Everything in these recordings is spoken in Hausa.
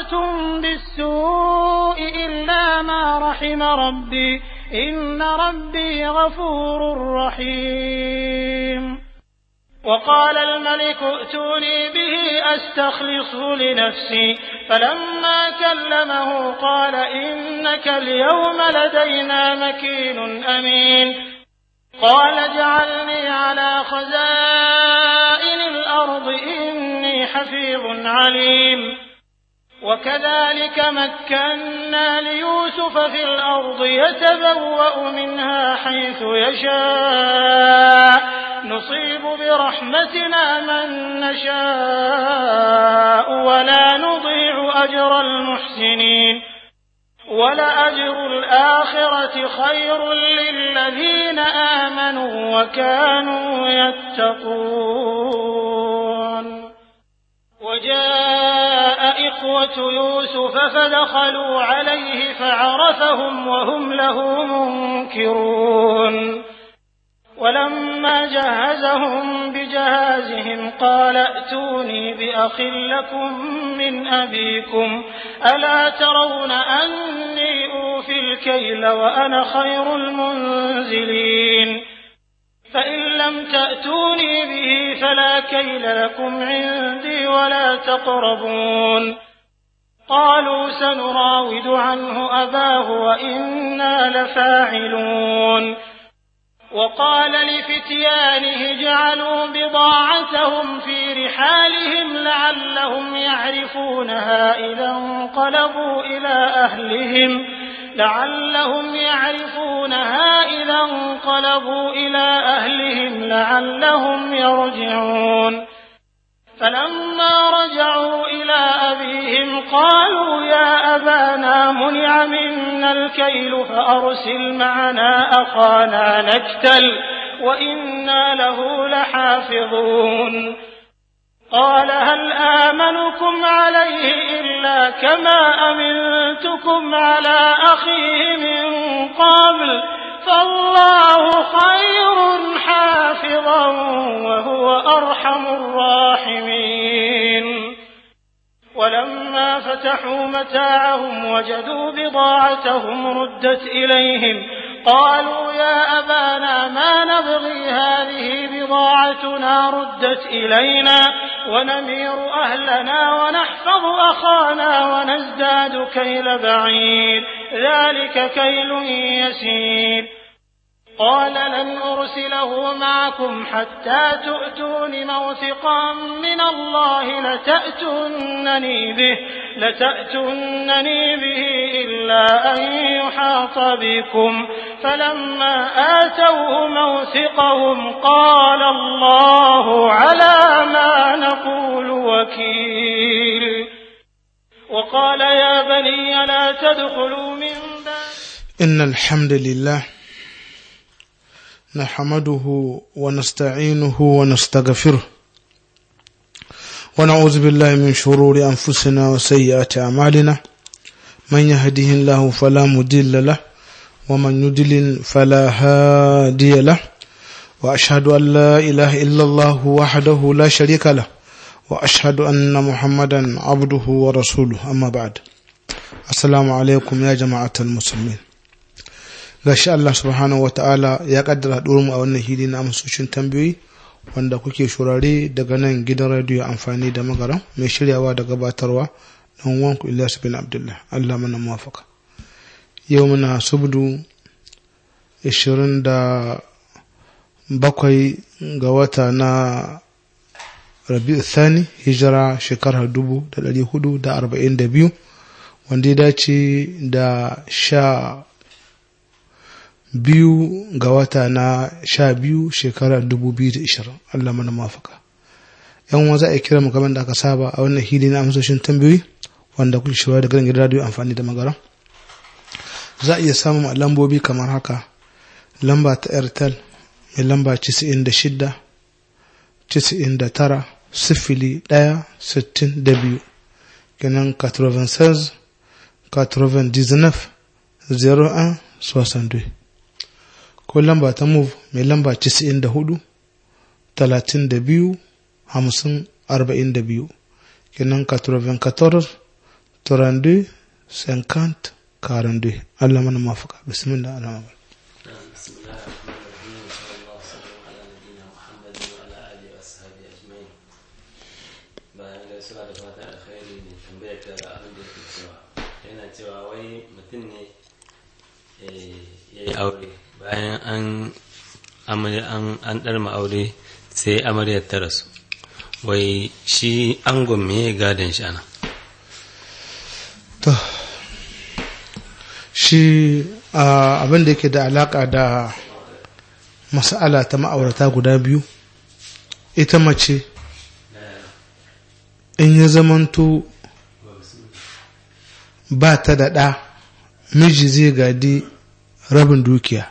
أصابتم بالسوء إلا ما رحم ربي إن ربي غفور رحيم وقال الملك ائتوني به أستخلصه لنفسي فلما كلمه قال إنك اليوم لدينا مكين أمين قال اجعلني على خزائن الأرض إني حفيظ عليم وكذلك مكنا ليوسف في الأرض يتبوأ منها حيث يشاء نصيب برحمتنا من نشاء ولا نضيع أجر المحسنين ولأجر الآخرة خير للذين آمنوا وكانوا يتقون وجاء إخوة يوسف فدخلوا عليه فعرفهم وهم له منكرون ولما جهزهم بجهازهم قال ائتوني بأخ لكم من أبيكم ألا ترون أني أوفي الكيل وأنا خير المنزلين فإن لم تأتوني به فلا كيل لكم عندي ولا تقربون قالوا سنراود عنه أباه وإنا لفاعلون وقال لفتيانه اجعلوا بضاعتهم في رحالهم لعلهم يعرفونها إذا انقلبوا إلى أهلهم لعلهم يعرفونها إذا انقلبوا إلى أهلهم لعلهم يرجعون فلما رجعوا إلى أبيهم قالوا يا أبانا منع منا الكيل فأرسل معنا أخانا نكتل وإنا له لحافظون قال هل آمنكم عليه إلا كما أمنتكم على أخيه من قبل فالله خير حافظا وهو أرحم الراحمين ولما فتحوا متاعهم وجدوا بضاعتهم ردت إليهم قالوا يا أبانا ما نبغي هذه بضاعتنا ردت إلينا ونمير أهلنا ونحفظ أخانا ونزداد كيل بعيد ذلك كيل يسير قال لن أرسله معكم حتى تؤتون موثقا من الله لتأتونني به لتأتونني به إلا أن يحاط بكم فلما آتوه موثقهم قال الله على ما نقول وكيل وقال يا بني لا تدخلوا من باب إن الحمد لله نحمده ونستعينه ونستغفره ونعوذ بالله من شرور أنفسنا وسيئات أعمالنا من يهده الله فلا مضل له ومن يضلل فلا هادي له وأشهد أن لا إله إلا الله وحده لا شريك له وأشهد أن محمدا عبده ورسوله أما بعد السلام عليكم يا جماعة المسلمين gashi Allah subhanahu wa ta'ala ya kaddara mu a wannan hili na amsoshin tambayoyi wanda kuke shurare daga nan gidan radiyo amfani da magara mai shiryawa da gabatarwa dan wanku Ilyas bin Abdullah Allah mana muwafaka yau muna subdu 27 ga wata na Rabi'u Thani hijira shekarar 1442 wanda ya dace da sha biyu ga wata na sha biyu shekarar dubu biyu da ishirin Allah mana mafaka yan wa za a kira mu kamar da aka saba a wannan hili na amsoshin tambayoyi wanda kuke shirya da garin gidan radio amfani da magara za a iya samun lambobi kamar haka lamba ta airtel mai lamba casa'in da shida casa'in da tara sifili ɗaya sittin da biyu kenan 96 99 01 62 ko lamba ta move mai lamba 94 32 50 42 kenan 94 32 50 42 Allah mana mafaka bismillah Allah بسم الله الرحمن الرحيم وصلى الله وسلم على نبينا محمد وعلى اله واصحابه اجمعين bayan gaisuwa da fatan alkhairi ne tambayar ta ga abin da yake cewa yana cewa wai mutum ne eh, ya yi aure bayan an amarya- an an ɗarma aure sai amaryar ta rasu wai shi angon me ya gadon shi ana to shi ah, abin da yake da alaka da mas'ala ta ma'aurata guda biyu ita mace in ya zamanto ba ta da ɗa miji zai gadi rabin dukiya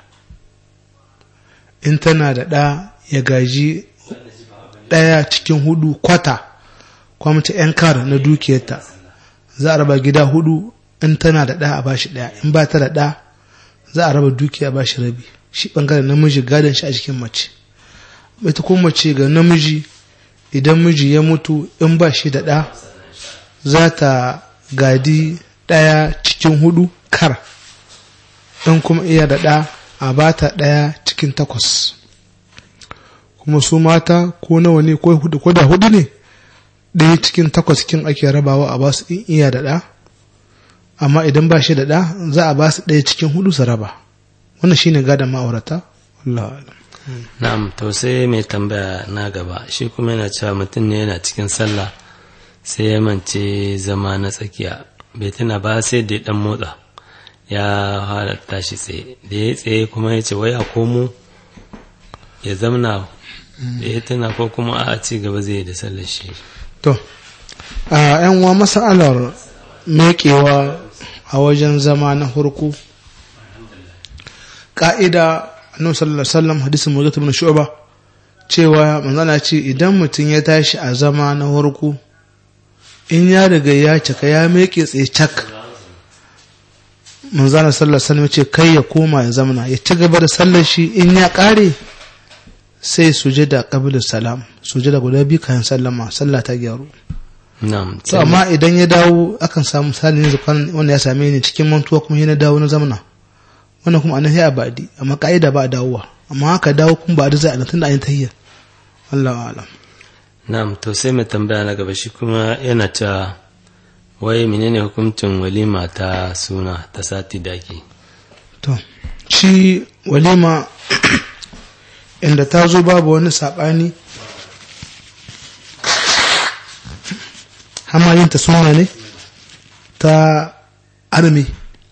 in tana da ɗa ya gaji ɗaya cikin hudu kwata kwamta 'yan kar na dukiyarta za a raba gida hudu in tana da ɗa a bashi ɗaya in ba ta da ɗa za a raba dukiya a bashi rabi shi ɓangaren namiji gadon shi a cikin mace ita kuma mace ga namiji idan miji ya mutu in ba shi da ɗa za ta gadi ɗaya cikin hudu kar in kuma iya da ɗa a ba ta ɗaya cikin takwas kuma su mata ko nawa ne ko hudu ko da hudu ne ɗaya cikin takwas kin ake rabawa a basu in iya da ɗa amma idan ba shi da ɗa za a basu ɗaya cikin hudu su raba wannan shine gadon ma'aurata wallahu a'lam na'am to sai mai tambaya na gaba shi kuma yana cewa mutum ne yana cikin sallah sai ya mance zama na tsakiya bai tuna ba sai da ya dan motsa ya halatta shi tsaye da ya tsaye kuma ya ce wai a komo ya zamna da ya tuna ko kuma a ci gaba zai yi da sallar shi to a yan uwa masalar meƙewa a wajen zama na hurku ƙa'ida annabi sallallahu alaihi wasallam hadisin mujahid ibn shu'ba cewa manzana ce idan mutum ya tashi a zama na hurku in ya riga ya cika ya meƙe tsaye cak manzana sallallahu alaihi wasallam ce kai ya koma ya zamana ya ci gaba da sallar shi in ya ƙare sai sujada qabla salam sujada guda biyu kayan sallama sallah ta gyaru na'am to amma idan ya dawo akan samu misali yanzu kwan wanda ya same ni cikin mantuwa kuma yana dawo na zamana wannan kuma anan sai a badi amma ka'ida ba a dawowa amma haka dawo kuma ba da zai a tunda an yi tahiyya Allahu a'lam na'am to sai mai tambaya na gaba shi kuma yana cewa wai menene hukuncin walima ta suna ta sati da ake to shi walima inda ta zo babu wani saɓani hamayinta suna ne ta arme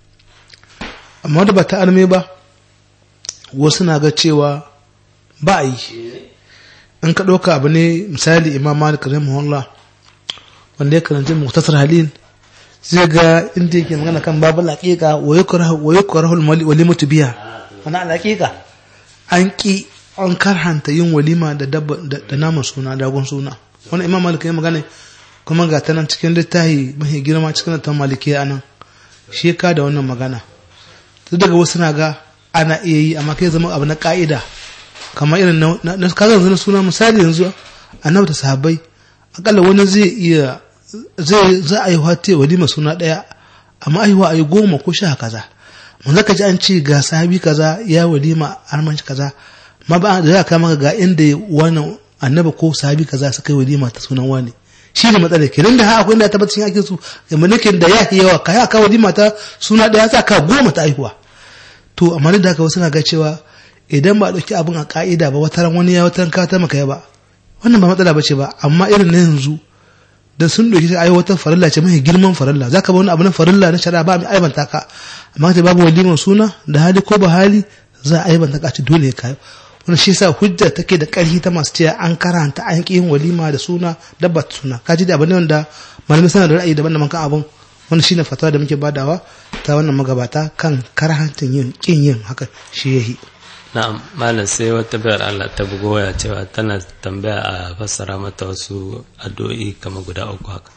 amma da ba ta arme ba wasu na ga cewa ba a yi in ka ɗauka abu ne misali imam malik rahimahullah wanda ya karanta muktasar halin zai ga inda yake magana kan babu laƙiƙa wa yukrahu walimatu biya ana laƙiƙa an ƙi an karhanta yin walima da dabba da naman suna dagon suna wani imam malik ya magana kuma ga ta nan cikin littafi mafi girma cikin ta malikiya anan shi ka da wannan magana duk daga wasu na ga ana iya yi amma kai zama abu na ka'ida kamar irin na kaga yanzu na suna misali yanzu annabi da sahabbai akalla wani zai iya zai za a yi wata walima suna daya amma aiwa a yi goma ko sha kaza mun zaka ji an ce ga sahabi kaza ya walima armanci kaza ma ba da za ka maka ga inda wannan annabi ko sahabi kaza suka yi walima ta sunan wani shi ne matsala kenan da akwai inda ya tabbata cikin ake su mulkin da ya yawa ka ya kawo walima ta suna daya za ka goma ta aihuwa to amma da haka wasu na ga cewa idan ba a ɗauki abin a ka'ida ba wata ran wani ya wata ran ka maka ya ba wannan ba matsala ba ce ba amma irin na yanzu da sun ɗauki sai ayi wata farilla ce mai girman farilla za ka ba wani abu na farilla na shari'a ba mai aibanta ka amma ta babu waliman suna da hali ko ba hali za a aibanta ka ci dole ya kayo wani shi sa hujja take da ƙarfi ta masu cewa an karanta an ƙi yin walima da suna dabba suna ka ji da abin wanda malamai suna da ra'ayi daban-daban kan abin wani shine fatawa da muke badawa ta wannan magabata kan karhantin yin ƙin yin haka shi yahi na'am malam sai wata bayar Allah ta bugo waya cewa tana tambaya a fassara mata wasu addu'o'i kamar guda uku haka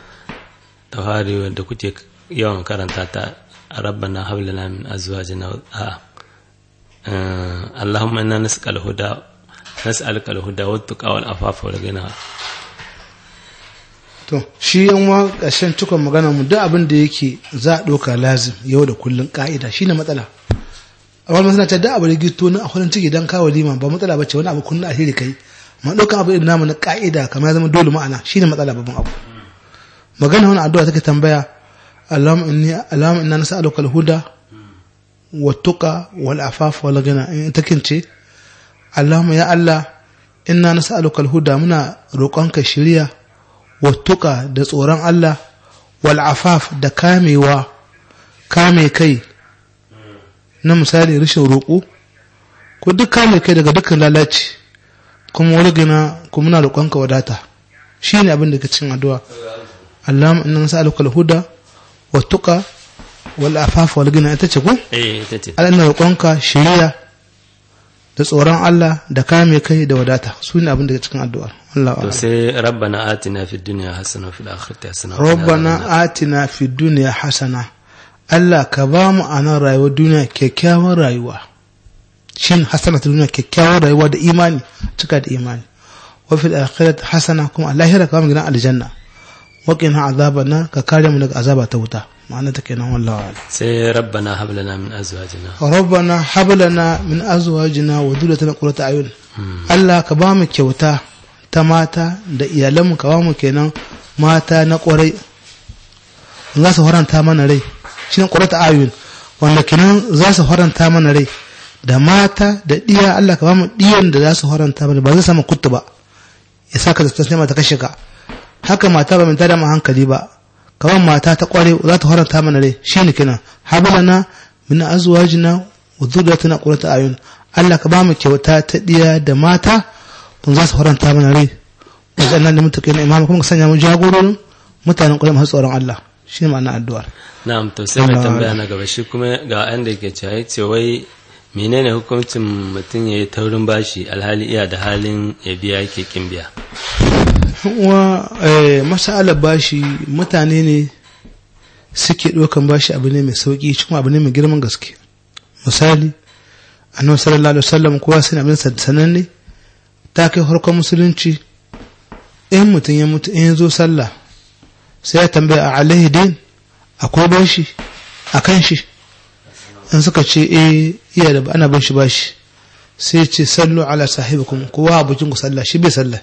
ta fari wanda kuke yawan karanta ta rabbana hab lana min azwajina a اللهم انا نسالك الهدى نسالك الهدى والتقى والعفاف والغنى to shi yan wa ƙarshen cikon magana mu duk abin da yake za a ɗauka lazim yau da kullun ƙa'ida shi ne matsala a wani masana ta da abu da gito na akwai ciki don kawo lima ba matsala ba ce wani abu kunna alheri kai ma ɗaukan abu irin namu na ƙa'ida kamar ya zama dole ma'ana shi ne matsala babban abu magana wani addu'a take tambaya Allahumma inni Allahumma inna nas'aluka al-huda wa tuqa wal afaf wal ghina in take ce Allahumma ya Allah inna nas'aluka al-huda muna roƙonka shiriya wattuka da tsoron Allah wal afaf da kamewa kame kai na misali rashin roƙo ko duk kame kai daga dukkan lalaci kuma wani gina kuma muna roƙonka wadata shi ne abin da ke cin addu'a Allahumma inna nas'aluka al-huda wattuka wal afaf wal gina ita ce ko eh ita ce Allah ina roƙonka shiriya da tsoron Allah da kame kai da wadata su ne abin da ke cikin addu'a Allah to sai rabbana atina fid dunya hasana wa fil akhirati hasana wa qina rabbana atina fi duniya hasana Allah ka ba mu a nan rayuwar duniya kyakkyawar rayuwa shin hasana ta duniya kyakkyawar rayuwa da imani cika da imani wa fil akhirat hasana kuma a lahira ka ba mu gidan aljanna wa qina azabana ka kare mu daga azaba ta wuta ma'ana ta kenan wallahi a'lam. sai rabbana hab lana min azwajina rabbana hab lana min azwajina wa dhurriyyatina qurrata ayun Allah ka ba mu kyauta ta mata da iyalanmu ka ba mu kenan mata na kwarai za su faranta mana rai shi ne qurrata ayun wanda kenan za su faranta mana rai da mata da diya Allah ka ba mu diyan da za su faranta mana ba zai sama kuttu ba ya saka da tasnima ta kashe ka haka mata ba mai tada mu hankali ba kamar mata ta kware za ta faranta mana rai shine kenan hablana min azwajina wa dhurriyyatina qurrata ayun Allah ka ba mu kyauta ta diya da mata kun za su faranta mana rai wadannan da mutake na imama kuma ka sanya mu jagororin mutanen kwarai masu tsoron Allah shine ma'ana addu'ar na'am to sai mai Allah tambaya na gaba shi kuma ga an da yake cewa yace wai menene hukuncin mutum ya yi taurin bashi alhali iya da halin ya biya yake kin biya wa eh, masalar bashi mutane ne suke ɗaukan bashi abu ne mai sauƙi cikin abu ne mai girman gaske misali annabi sallallahu alaihi wasallam kowa sai abin sananne ta kai harkar musulunci in mutum ya mutu in ya zo sallah sai ya tambaya a alaihi din akwai bashi a kan shi in suka ce eh iya da ana bin shi bashi sai ya ce sallu ala sahibikum kowa abokin ku sallah shi bai sallah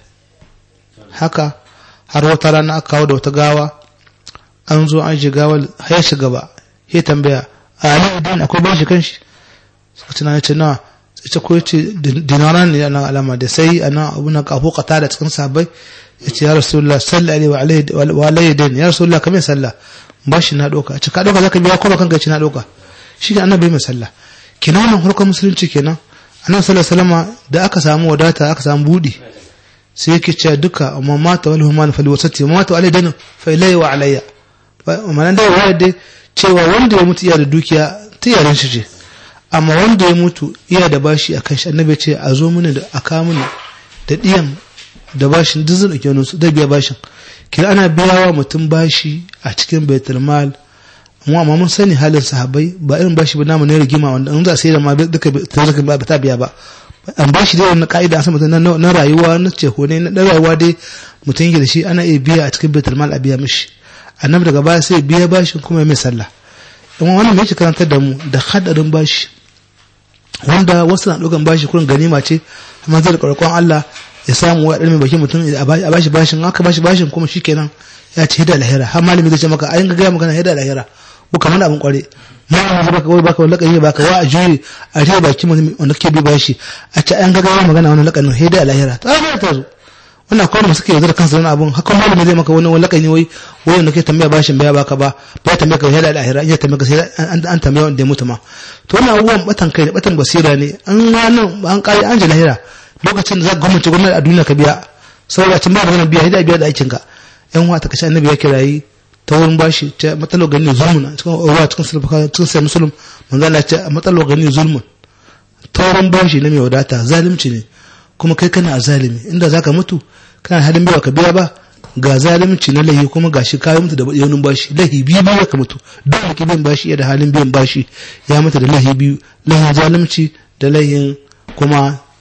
haka har wata rana aka kawo da wata gawa an zo an shiga gawar ya shiga ba ya tambaya a alaihi din akwai bashi kan shi suka ce na ce na ita ko yace dinaran ne nan alama da sai ana abu na kafo kata da cikin sahabbai yace ya rasulullah sallallahu alaihi wa alaihi wa alaihi din ya rasulullah kamar sallah bashi na doka ce ka doka zaka biya ko ba kanka ce na doka shi ne annabi mai sallah kenan wannan harkar musulunci kenan annabi sallallahu alaihi wasallam da aka samu wadata aka samu budi sai yake cewa duka amma mata wal human fal wasati amma mata alai dan fa ilayya wa alayya malan da waya dai cewa wanda ya mutu iya da dukiya ta yaran shi ce amma wanda ya mutu iya da bashi akan shi annabi ce a zo mini da aka mini da diyan da bashin duk zan dauke wani su da biya bashin kira ana biya wa mutum bashi a cikin baitul mal amma amma mun sani halin sahabbai ba irin bashi ba namu ne rigima wanda in za a sai da ma duka ta ba ta biya ba an bashi dai wannan ka'ida an san mutum na rayuwa na ce ko ne na rayuwa dai mutum yake da shi ana iya biya a cikin baitul mal a biya mishi annabi daga baya sai biya bashin kuma ya mai sallah amma wannan me yake karantar da mu da hadarin bashi wanda wasu na ɗaukan bashi kurin ganima ce amma zai da ƙarƙon Allah ya samu wa ɗan mai bakin mutum a bashi bashin aka bashi bashin kuma shikenan ya ce hida lahira har malami zai ce maka ayin gaya maka na hida lahira ko kamar abin kware malami zai baka wai baka wani lakani baka wa a juye a riya bakin mutum wanda kake bi bashi a ce ayin gaya magana wani lakanin hida lahira ta zama ta zo wannan kawai masu ke yaudar kansu wani abun haka malami zai maka wani wani lakani wai wai wanda ke tambaya bashin baya baka ba ba tambaya ka hida lahira ya tambaya ka sai an tambaya wanda ya mutu ma to wannan abubuwan batan kai da batan basira ne an ranar an kare an ji lahira lokacin da za ka gwamnati gwamnati a duniya ka biya saboda cin ba magana biya hidaya biya da aikinka yan wa ta kashe annabi ya kirayi ta wurin bashi ta matsalo gani zulmun cikin ruwa cikin sulfuka cikin sai musulun manzo Allah ce matsalo gani zulmun ta wurin bashi na mai wadata zalunci ne kuma kai kana a zalimi inda zaka mutu kana halin biya ka biya ba ga zalunci na lahi kuma gashi kayan mutu da yanin bashi lahi biyu biyu ka mutu duk da biyan bashi da halin biyan bashi ya mutu da lahi biyu lahin zalunci da lahin kuma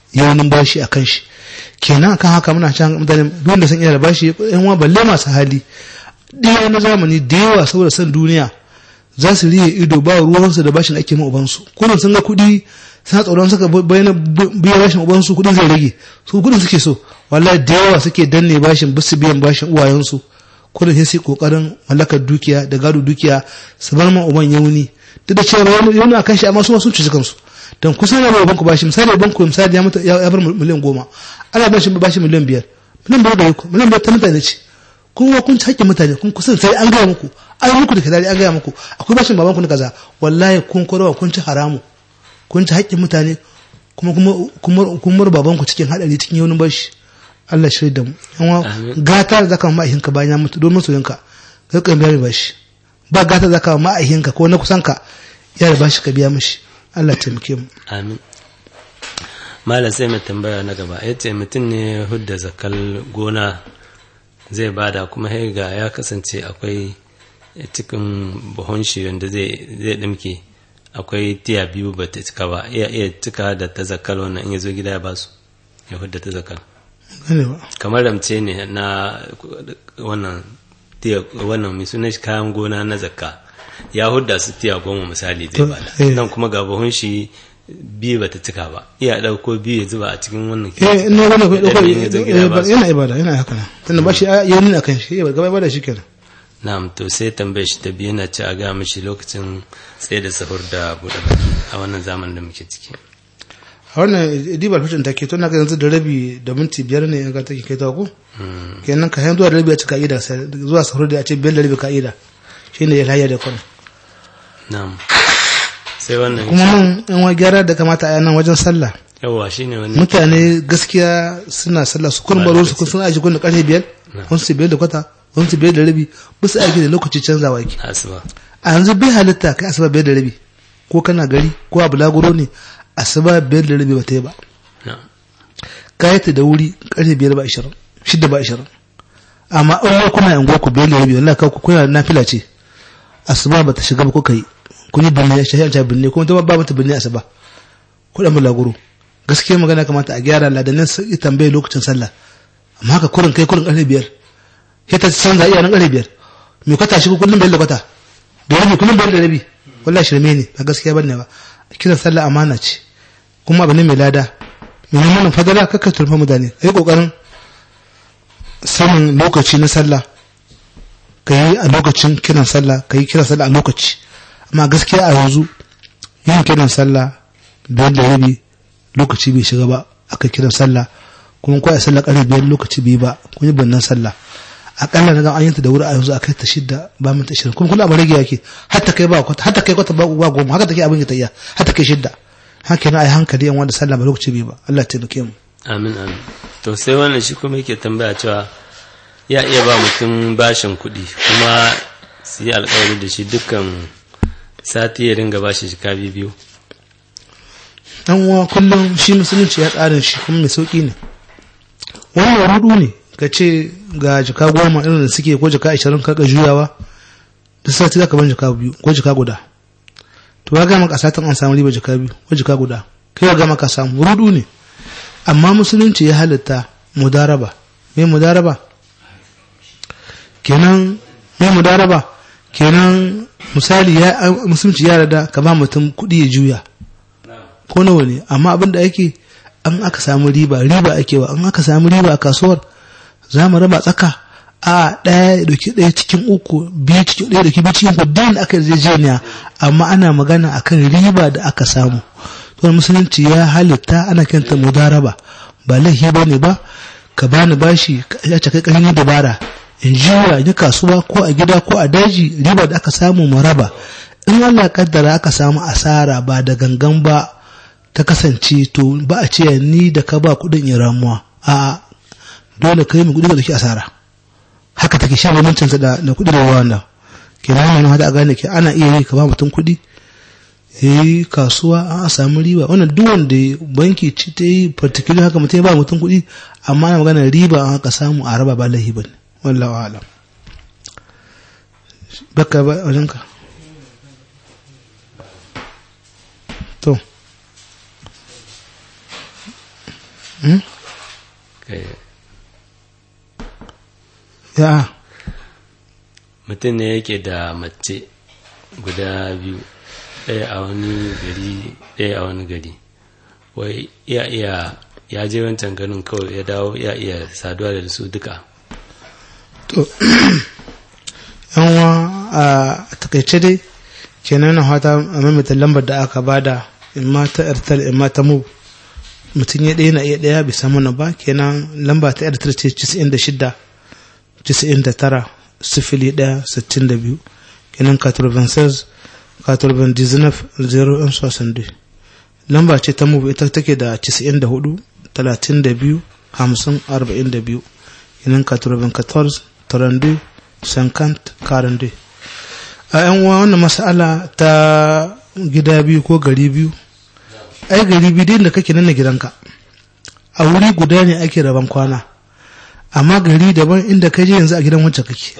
yawanin bashi a kan shi kenan kan haka muna can mutane duk da sun iya da bashi yan uwa balle masu hali ɗaya na zamani da yawa saboda san duniya za su riye ido ba ruwansu da bashin ake ma ubansu kullum sun ga kuɗi suna tsoron suka bayyana biyan bashin ubansu kuɗin zai rage su kuɗin suke so wallahi da yawa suke danne bashin bisu biyan bashin uwayensu kullum sai su kokarin mallakar dukiya da gado dukiya su bar ma uban yauni duk da cewa yauni a kan shi amma su sun cuci kansu don kusan da banku bashi misali banku misali ya mutu ya bar miliyan goma ana ba shi bashi miliyan biyar miliyan biyar da ku miliyan biyar ta mutane ce kuma kun ci hakkin mutane kun kusan sai an gaya muku an muku da kadari an gaya muku akwai bashin baban ku na kaza wallahi kun korowa kun ci haramu kun ci hakkin mutane kuma kuma kun mur baban ku cikin hadari cikin yaunin bashi Allah shi da mu amma gata da zaka ma ihinka bayan ya mutu domin soyinka kai kan biya bashi ba gata da zaka ma ihinka ko na kusanka ya da bashi ka biya mishi Allah taimake mu amin malam sai mai tambaya na gaba ya ce mutum ne hudda zakal gona zai bada kuma ga ya kasance akwai cikin buhun shi wanda zai dimke akwai tiya biyu ba ta cika ba iya iya cika da ta zakal wannan in ya zo gida ya basu ya hudda ta zakal kamar ramce ne na wannan tiya wannan mai sunan shi kayan gona na zakka ya hudda su tiya goma misali zai bada nan kuma ga buhun shi biyu ba ta cika ba iya ɗauko biyu ya zuba a cikin wannan eh ina wani kai ɗauko yana ibada yana haka nan tunda ba shi ya nuna kan shi gaba ibada shi kenan na'am to sai tambaye shi ta biyu na ci a ga mishi lokacin tsaye da sahur da buɗe baki a wannan zamanin da muke ciki a wannan dibar fashin take to na ga yanzu da rabi da minti biyar ne in ga take kai ta ko kenan ka zuwa da rabi a ci ka'ida zuwa sahur da a ce biyar da rabi ka'ida shine ya layya da kwana na'am sai wannan kuma mun yan wa gyara da kamata a nan wajen sallah yawa shine wani mutane gaskiya suna sallah su kun baro su kun sun aiki kun da karfe biyar kun su biyar da kwata kun su biyar da rabi ba su aiki da lokaci canzawa yake asuba a yanzu bai halitta kai asuba biyar da rabi ko kana gari ko a bulaguro ne asuba biyar da rabi ba ta yi ba ka yi ta da wuri karfe biyar ba ishirin shidda ba ishirin amma in kuna yanguwa ku biyar da rabi wallahi ku kuna nafila ce asuba ba ta shiga ba kuka yi kun yi birni shahiyar ta birni kuma ta ba mata birni asuba ko da mulaguro gaskiya magana kamata a gyara ladanin sai tambaye lokacin sallah amma haka kurin kai kurin karfe biyar sai ta canza iya nan karfe biyar me kwata shi kullum biyar da kwata da rabi kullum biyar da rabi wallahi shirme ne ba gaskiya bane ba kiran sallah amana ce kuma abu ne mai lada mai nan fadala kakka turfa mutane kai kokarin sanin lokaci na sallah ka yi a lokacin kiran sallah ka yi kiran sallah a lokaci amma gaskiya a yanzu yin kiran sallah biyar da rabi lokaci bai shiga ba aka kiran sallah kuma ko a sallah ƙarfe biyar lokaci bai ba kun yi bannan sallah akalla na ga an yanta da wuri a yanzu a kai ta shidda ba minta ashirin kuma kula abin rage yake hatta kai ba kwata hatta kai kwata ba goma haka take abin ya tayya hatta kai shidda haka yana ai hankali yan wanda sallah ba lokaci bai ba Allah ya taimake mu amin amin to sai wannan shi kuma yake tambaya cewa ya iya ba mutum bashin kuɗi kuma su yi alkawari da shi dukkan sati ya ringa bashi jika biyu dan uwa kullum shi musulunci ya tsarin shi kuma mai sauki ne wannan rudu ne ka ce ga jika goma irin da suke ko jika ashirin karka juyawa duk sati zaka ban jika biyu ko jika guda to ga maka satin an samu riba jika biyu ko jika guda kai ga maka samu rudu ne amma musulunci ya halitta mudaraba me mudaraba kenan me mudaraba kenan misali ya musulunci ya rada ka ba mutum kuɗi ya juya ko nawa ne amma abin da ake an aka samu riba riba ake wa an aka samu riba a kasuwar za mu raba tsaka a ɗaya ya ɗauki ɗaya cikin uku biyu cikin ɗaya ɗauki biyu cikin uku da aka yarjejeniya amma ana magana akan riba da aka samu to musulunci ya halitta ana kanta mudaraba ba laifi ba ne ba ka bani bashi ya ce kai ƙarfin dabara in juya in kasuwa ko a gida ko a daji riba da aka samu mu raba in Allah kaddara aka samu asara ba da gangan ba ta kasance to ba a ce ni da ka ba kudin in ramuwa a dole kai mu kudi da ke asara haka take shan bambancin da da kudi da wanda kenan nan hada a gane ke ana iya yi ka ba mutum kudi eh kasuwa an samu riba wannan duk wanda banki ci ta yi particular haka mutum ya ba mutum kudi amma ana magana riba an haka samu a raba ba lahi bane wallahu a'lam baka ba wajenka to Hmm? Kai, ya mutum ne yake da mace guda biyu ɗaya a wani gari ɗaya a wani gari wai iya iya ya je wancan garin kawai ya dawo ya iya saduwa da su duka to yanwa a takaice dai kenan na fata a mamata lambar da aka bada in ma ta airtel in ma ta mu mutum ya ɗaya na iya ɗaya bai samu na ba kenan lamba ta airtel ce 96 99 sifili ɗaya sittin da biyu kenan 96 99 0 62 lamba ce ta mu ita take da 94 32 50 42 kenan 94 32 50 42 a yan uwa wannan mas'ala ta gida biyu ko gari biyu ai gari biyu da kake nan na gidanka a wuri guda ne ake raban kwana amma gari daban inda ka je yanzu a gidan wancan kake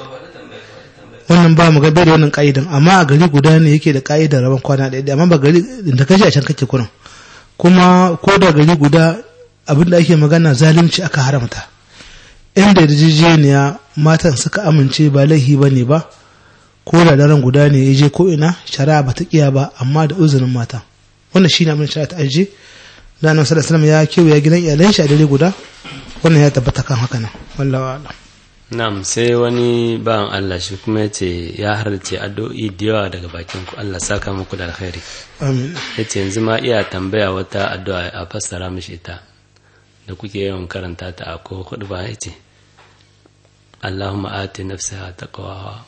wannan ba mu gabe da wannan ka'idan amma a gari guda ne yake da ka'idar rabon kwana ɗaya amma ba gari da ka je a can kake kuran kuma ko da gari guda abinda ake magana zalunci aka haramta inda yarjejeniya matan suka amince ba laihi ba ne ba ko da daren guda ne ya je ko ina shari'a ba ta kiya ba amma da uzurin mata wannan shine abin shari'a ta ajiye da annabi sallallahu alaihi wasallam ya kewaya gidan iyalan shi a dare guda wannan ya tabbata kan haka nan wallahi a'lam Na'am sai wani bawan Allah shi kuma ya ce ya harce addu'o'i da yawa daga bakin ku Allah saka muku da alkhairi amin ya ce yanzu ma iya tambaya wata addu'a a fassara mishi ita da kuke yawan karanta ta a ko hudu ba ya ce Allahumma ati nafsaha taqwaha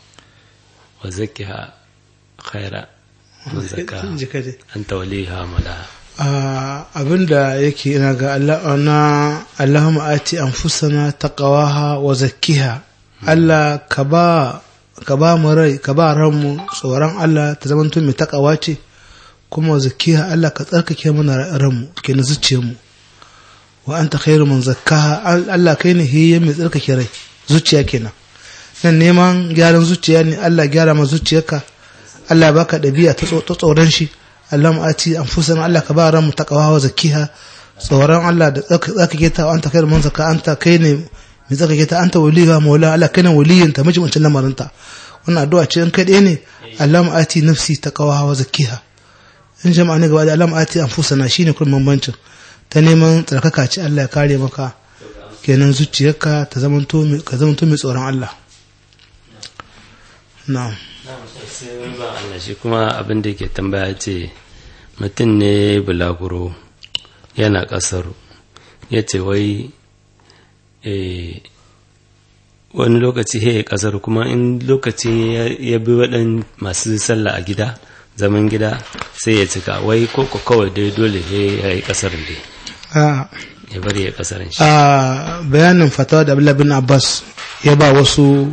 wa zakkiha khaira man zakkaha jika dai anta waliha malaha Ah, abinda yake ina ga Allah na Allahumma ati anfusana taqwaha wa zakkiha Allah ka ba ka ba mu rai ka ba ranmu tsoron Allah ta zama mai takawa ce kuma zakkiha Allah ka tsarkake mana ranmu ke na zuciyar mu wa anta khairu man zakkaha Al- Allah kai ne hiye mai tsarkake rai zuciya kenan nan neman gyaran zuciya ne Allah gyara ma zuciyarka Allah ya baka ɗabi'a ta tso- ta tsoron shi Allah ati anfusana Allah ka ba ran mu taqwa wa zakkiha tsoron Allah da tsaka tsakake ta anta kai man zakka anta kai ne mai tsakake ta anta waliha maula Allah kai ne waliyin ta miji mutum lamarin ta wannan addu'a ce in kai ɗaya ne Allah ati nafsi taqwa wa zakkiha in jama'a ne gaba da Allah ati anfusana shine kun bambancin ta neman tsarkaka ce Allah ya kare maka kenan zuciyarka ta zamanto mai ka zamanto mai tsoron Allah na'am sai wani ba Allah shi kuma abin da yake tambaya ce mutum ne bulaguro yana ƙasar ya ce wai eh, wani lokaci he ƙasar kuma in lokaci ya- ya bi waɗan masu sallah a gida zaman gida sai ya cika wai ko ko kawai dai dole he ya yi ƙasar dai a ya bari ya ƙasar shi a bayanin fatawa da Abdullah bin Abbas ya ba wasu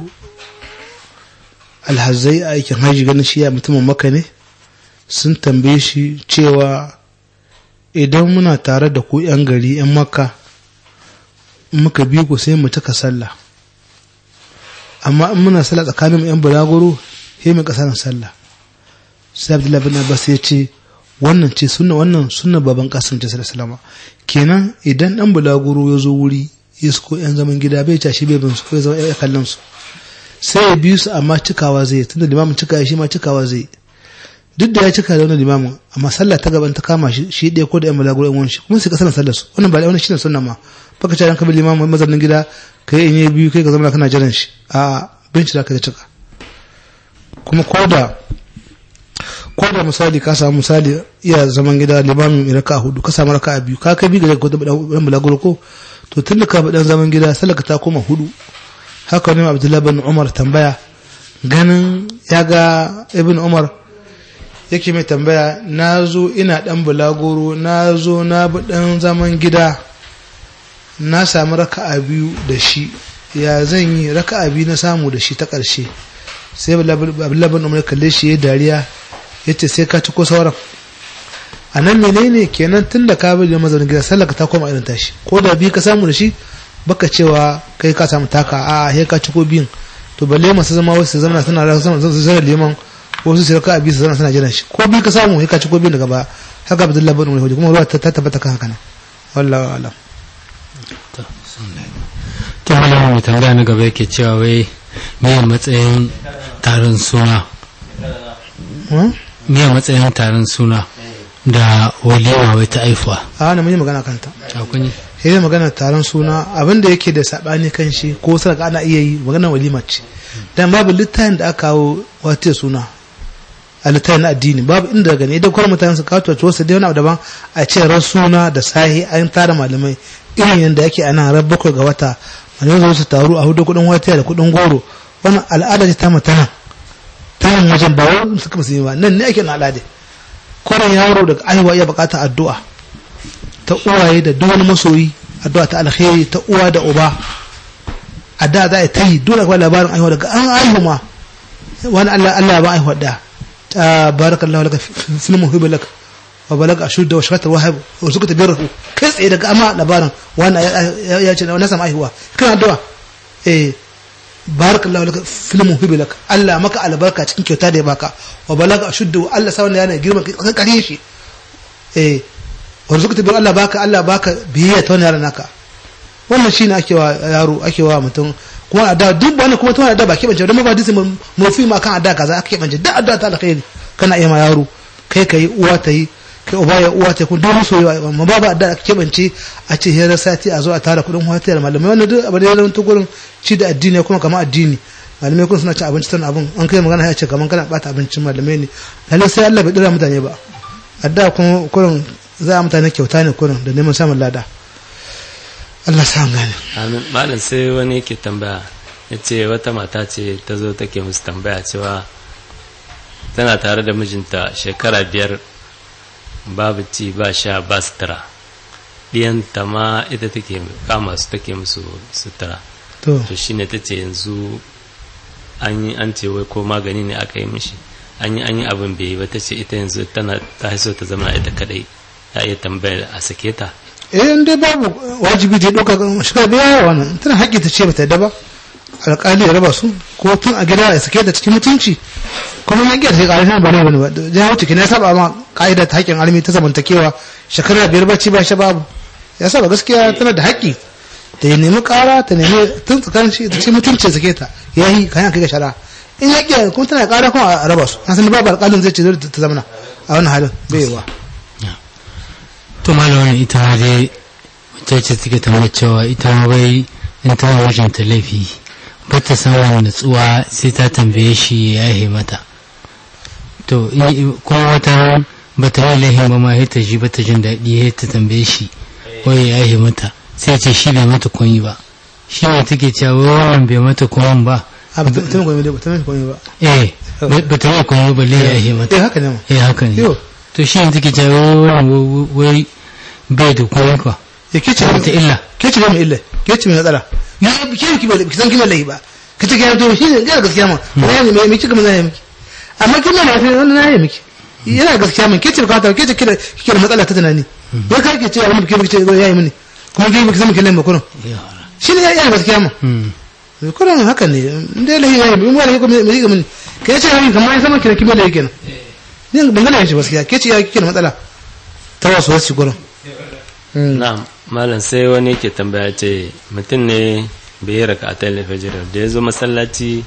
alhazai a aikin haji ganin shi ya mutumin maka ne sun tambaye shi cewa idan muna tare da ku 'yan gari 'yan makka in muka bi ku sai mu cika sallah amma in muna sallah tsakanin 'yan bulaguro sai mu kasarin sallah sai abdullahi bin abbas ya ce wannan ce sunna wannan sunna baban kasim ce sallallahu kenan idan dan bulaguro ya zo wuri ya ko 'yan zaman gida bai tashi bai bin su ko ya zama ya kallon su sai ya bi su amma cikawa zai tunda limamin cika shi ma cikawa zai duk da ya cika da wannan limamin amma sallah ta gaban ta kama shi shi ɗaya ko da yan balaguro yan wani shi kuma sai ka sanar sallar su wannan ba wannan shine sunna ma baka ce ka bi limamin mazaunin gida kai in yi biyu kai ka zama kana jiran shi a bin shi da ka cika kuma ko da ko da misali ka samu misali iya zaman gida limamin mai raka hudu ka samu raka biyu ka kai bi ga ko da dan balaguro ko to tun da ka bi dan zaman gida sallar ka ta koma hudu haka ne abdullahi bin umar tambaya ganin ya ga ibn umar yake mai tambaya na zo ina dan bulagoro na zo na bi dan zaman gida na sami raka'a biyu da shi ya zan yi raka'a biyu na samu da shi ta ƙarshe sai abdullahi bin umar kalle shi ya dariya ya ce sai ka ci ko sauran a nan menene kenan tun da ka bi da mazaunin gida sallaka ta koma irin tashi ko da biyu ka samu da shi baka cewa kai ka samu taka a he ka ci ko biyun to balle masu zama wasu su zama suna zama zama liman wasu su ka abi su zama suna jiran shi ko biyu ka samu he ka ci ko biyun daga ba haka abdullahi bin umar kuma ruwa ta tabbata kan haka nan wallahi alam to malamin mai tambaya na gaba yake cewa wai me matsayin taron suna Hmm? me matsayin taron suna da walima wai ta aifuwa a na mun yi magana kanta akwai sai dai magana taron suna abin da yake da sabani kan shi ko sadaka ana iya yi magana walima ce dan babu littafin da aka kawo wata suna a littafin na addini babu inda gani idan kuma mutane su kawo tuwace wasu dai wani abu daban a ce ran suna da sahi an tara malamai irin yadda yake a nan ran bakwai ga wata malamai zo su taru a hudu kudin wata da kudin goro wannan al'ada ce ta mutana ta nan wajen ba wani suka musulmi ba nan ne ake na al'ada kwanan yaro daga aiwa ya bukata addu'a ta uwaye da duk wani masoyi addu'a ta alkhairi ta uwa da uba a da za a ta yi dole kuma labarin aihuwa daga an aihu ma wani Allah Allah ba aihuwa da ta barakallahu laka fil muhibbi lak wa balaga ashudda wa shakata wahab wa zukata birhu kai tsaye daga amma labarin wani ya ce na samu aihuwa kana addu'a eh barakallahu laka fil muhibbi lak Allah maka albarka cikin kyauta da ya baka wa balaga ashudda wa Allah sa wannan yana girman kan kare shi eh warzuqta bil Allah baka Allah baka biyayya ta wannan yaran naka wannan shine ake wa yaro ake wa mutum kuma a da duk wani kuma tana da ba ke bance don ba disi mafi ma kan adda kaza ake bance da adda ta alkhairi kana iya ma yaro kai kai uwa ta yi kai uba ya uwa ta yi kun duk soyayya amma ba ba adda ake bance a ce hira sati a zo a tara kudin wata da malamai wannan duk abin da ya zama gurin ci da addini kuma kamar addini malamai kun suna ci abinci tana abin an kai magana ya ce kamar kana bata abincin malamai ne lalle sai Allah bai dira mutane ba adda kuma kurin za a mutane kyauta ne kurin da neman samun lada Allah sa an gane amin malam sai wani yake tambaya ya ce wata mata ce ta zo take musu tambaya cewa tana tare da mijinta shekara biyar babu ci ba sha ba sutura ɗiyanta ma ita take kama su take musu sutura to to shine ta ce yanzu an yi an ce wai ko magani ne aka yi mishi an yi an yi abin bai yi ba ta ce ita yanzu tana ta so ta zama ita kadai ta iya tambayar a sake ta eh in dai babu wajibi da doka shiga biya wannan tana haƙƙi ta ce bata yadda ba alƙali ya raba su ko tun a gida ya sake ta cikin mutunci kuma ya ƙiyar sai ƙarfi ba ne bane ba ya wuce kina saba ma ƙa'ida ta haƙƙin almi ta zamantakewa shekara biyar bacci ba shi babu ya saba gaskiya tana da haƙƙi ta nemi ƙara ta nemi tun tsakanin shi ta ce mutunci ya sake ta ya yi kayan kai ga shara in ya ƙiyar kuma tana ƙara kuma a raba su an san babu alƙalin zai ce dole ta zamana a wannan halin bai yiwa to malamin ita ma dai wacce ce take tambayar cewa ita ma bai in ta wa mijinta laifi ba ta samun natsuwa sai ta tambaye shi ya yahe mata to in- kuma wata ba ta yi laifin ba ma sai ta ji ba ta jin daɗi sai ta tambaye shi wai ya yahe mata sai ya ce shi bai mata kunyi ba shi ne take cewa wai wannan bai mata kunyi ba a ba ta ta mai ba ta mai komai ba eh ba ba ta yi kunyi ba lai ya yahe mata eh haka ne ma eh haka ne Yo. to shi ne take cewa wai wannan wai bai da kunyi ka ya ke ce wata illa ke ce mai illa ke ce mai matsala ya ke ki bai ki san kima lai ba ka ce ga to shi ne ga gaskiya ma ya ne mai miki kuma na yi miki amma kin na sai wannan na yi miki yana gaskiya min ke ce ka ta ke ce kira kike da matsala ta tunani ya ka ke ce abin da ke ce ya yi mini kuma ke miki san miki lai ba kullum shi ne ya yi gaskiya ma Hmm. kullum haka ne inda lai ya yi mun wani ko mai ga mini ke ce ya yi kamar ya san miki kima lai kenan ni ban gane shi gaskiya ke ce ya kike da matsala ta wasu wasu kullum na'am malam sai wani ke tambaya ce mutum ne bai yi raka a fajr da ya zo masallaci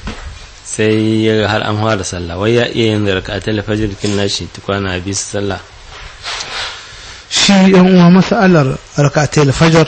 sai ya ga har an fara sallah wai ya iya yin raka a fajr kin nashi tukwana bi su sallah shi yan uwa masalar rakatai fajar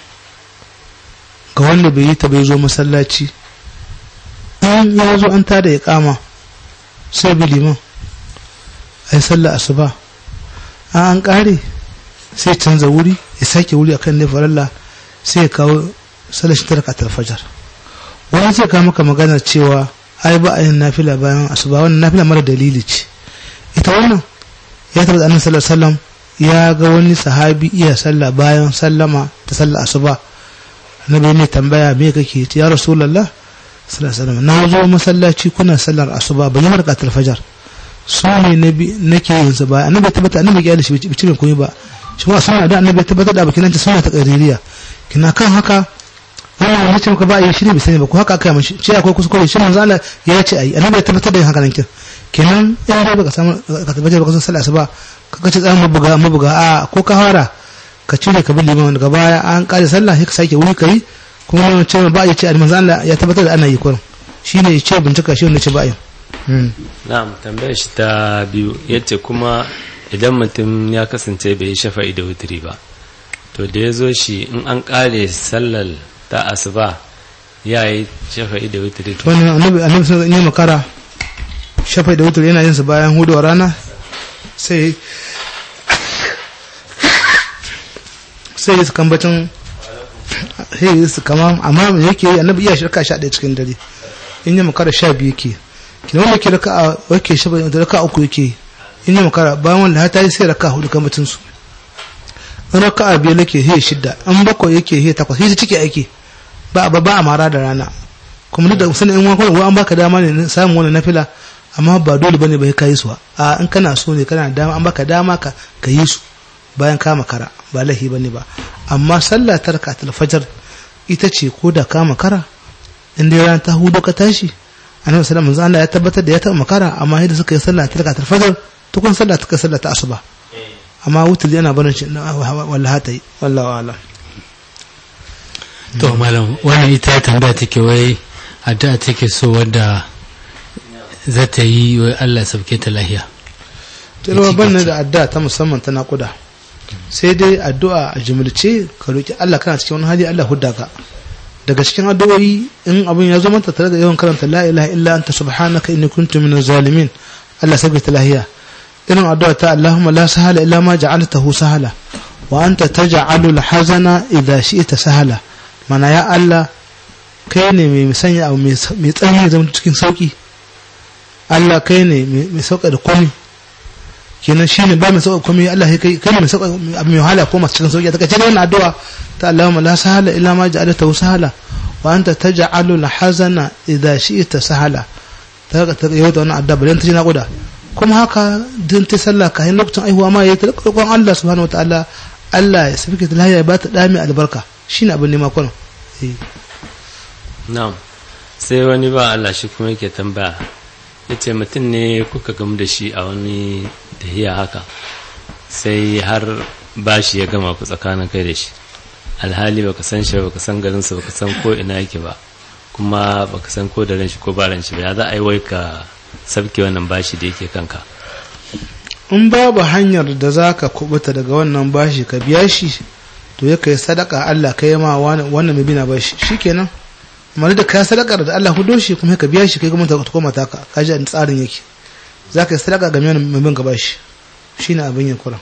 ga wanda bai yi ta bai zo masallaci an ya zo an tada ya kama sai bi liman a yi sallah asuba an an kare sai canza wuri ya sake wuri akan ne faralla sai ya kawo sallar shi ta rakatar fajar wani zai kawo maka magana cewa ai ba a yin nafila bayan asuba wannan nafila mara dalili ce ita wannan ya tabbata annabi sallallahu alaihi wasallam ya ga wani sahabi iya sallah bayan sallama ta sallah asuba annabi ne tambaya me kake ce ya rasulullah sallallahu alaihi wasallam na zo masallaci kuna sallar asuba ban yi markatul fajar su ne nabi nake yin su ba annabi tabbata annabi ya shi bici ban koyi ba shi ma sunna da annabi tabbata da bakin ta sunna ta qaririya kina kan haka wannan wani ce maka ba a yi shi ne bai sani ba ko haka aka yi mashi ce akwai kuskure shi manzo Allah ya ce ayi annabi ya tabbatar da yin haka nan kin kenan in dai baka samu ka tabbatar baka san sallah asuba ka ce tsayan mabuga mabuga a ko ka fara ka cire ka bi liman daga baya an kare sallah sai ka sake wuri kai kuma wani ce ba ya ce a manzo Allah ya tabbatar da ana yi kurin shine ya ce bincika shi wanda ce ba yin Mm. na'am tambayar shi ta biyu yace kuma idan mutum ya kasance bai yi shafa'i da wutiri ba to da ya zo shi in an kare sallar ta asuba ya yi shafa'i da wutiri to wani annabi annabi sun yi makara shafai da wutar yana yin su bayan huduwar rana sai sai yi su kambacin sai yi su kama amma me yake yi annabi iya shirka sha ɗaya cikin dare in yi makara sha biyu yake kina wanda ke raka a wake shafai da raka uku yake in yi makara bayan wanda hata yi sai raka hudu kambacin su in raka a biyar yake hiya shidda in bakwai yake hiya takwas hiya ciki ake ba a ba a mara da rana kuma duk da sanin in wani an baka dama ne na samun wani nafila amma ba dole bane bai kai su a in kana so ne kana da dama an baka dama ka ka yi su bayan ka makara ba lahi bane ba amma sallah ta rakatul fajr ita ce ko da ka makara in dai ran ta hudu ka tashi annabi sallallahu alaihi wasallam Allah ya tabbatar da ya taɓa makara amma yadda suka yi sallah ta rakatul fajr tukun sallah ta sallah ta asuba amma wutul yana barin shi wallahi ta yi wallahu a'lam to malam wannan ita tambaya take wai addu'a take so wadda za ta yi wai Allah sauke ta lahiya tarwa ban da addu'a ta musamman ta naƙuda sai dai addu'a a jimilce ka roki Allah kana cikin wani hali Allah hudda ka daga cikin addu'o'i in abin ya zo mata tare da yawan karanta la ilaha illa anta subhanaka inni kuntu minaz zalimin Allah sauke ta lahiya irin addu'a ta Allahumma la sahala illa ma ja'altahu sahala wa anta taj'alul hazana idha shi'ta sahala mana ya Allah kai ne mai sanya abu mai tsanani zama cikin sauki Allah kai ne mai sauka da komai kenan shi ne ba mai sauka komai Allah kai kai ne mai sauka abu mai wahala ko masu cikin sauki ta kace wannan addu'a ta Allahumma la sahala illa ma ja'altahu sahala wa anta taj'alu al-hazana idha shi'ta sahala ta ta yau da wannan addu'a bayan ta ji naƙuda kuma haka din ta sallah kayan lokacin aihuwa ma ya ta roƙon Allah subhanahu wataala Allah ya sabike ta lahiya ya ba ta dami albarka shine abin nema kullum eh na'am sai wani ba Allah shi kuma yake tambaya yace mutum ne kuka gamu da shi a wani tahiya haka sai har bashi ya gama ku tsakanin kai da shi alhali baka san shi baka san garinsa baka san ko ina yake ba kuma baka san ko da ran shi ko ba ran shi ba ya za a yi wai ka sabke wannan bashi da yake kanka in babu hanyar da za ka kubuta daga wannan bashi ka biya shi to ya kai sadaka Allah kai ma wannan mai bina bashi shikenan amma da ka sadaka da Allah hudo shi kuma ka biya shi kai kuma ta koma taka ka ji tsarin yake za ka yi sadaka ga mai bin ka bashi shine abin yin kuran